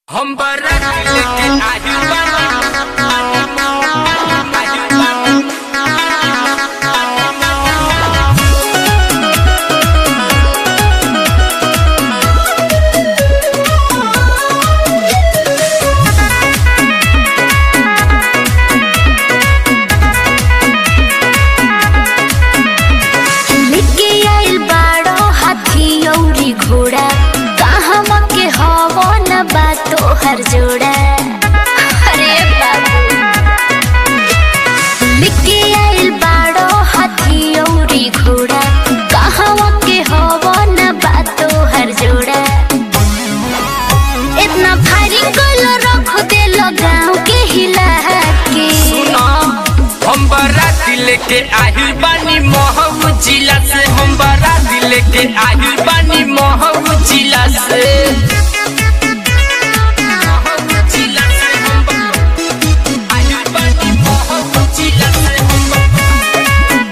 हम बरत लेके आही बानी आही बानी लेके आइल बाड़ो हाथी अउरी घोड़ा कहवा के हवो न बा तोहर जोड़ा अरे बाबू लेके आइल बाड़ो हाथी अउरी घोड़ा कहवा के हवो न बा तोहर जोड़ा इतना भारी गोलो रख देलो गाँव के हिला के सुना हम बरात लेके आही बानी महू जिला से हम बरात लेके आही बानी महू जिला से महू जिला से हम ब- आही बानी महू जिला से हम ब-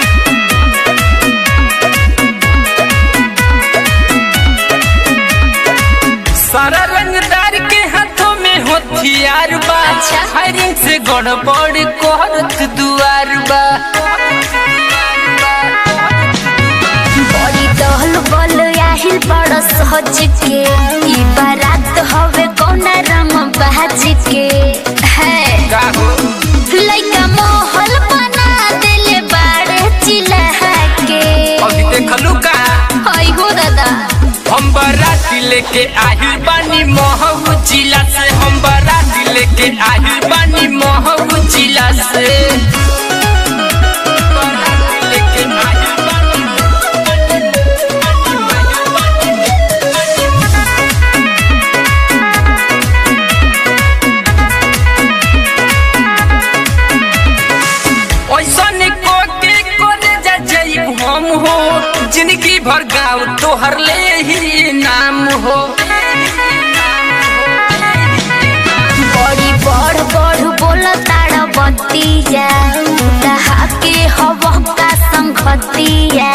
सारा रंगदार के हाथों में हथियार बा अच्छा। फायरिंग से गड़बड़ करत दुआर बा बड़ी दहल बल आहिल बड़ सहज के ई बारात हवे कौना रंग बाज के है का हो लइका मोहल बना देले बाड़े चिल्हा के अभी देखलू का हई हो दादा हम बाराती लेके आही बानी महू जिला से हम बाराती लेके आही बानी महू जिला से बाराती लेके आही बानी ऐसन को के करे जा जाइब हम हो जिंदगी भर गाँव तोहर ले ही नाम हो बड़ी बड़ बड़ बोल ताड़ बतिया दहा के हव का संगतिया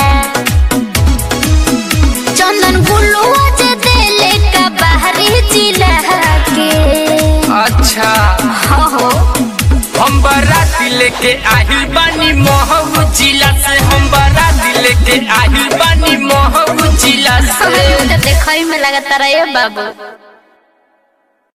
चंदन गुलुआ जे देले का बाहरी जिला के अच्छा हो हम बाराती लेके आही बानी महू जिला से हम बाराती लेके आही बानी महू जिला से देखई में लगता रहे बाबू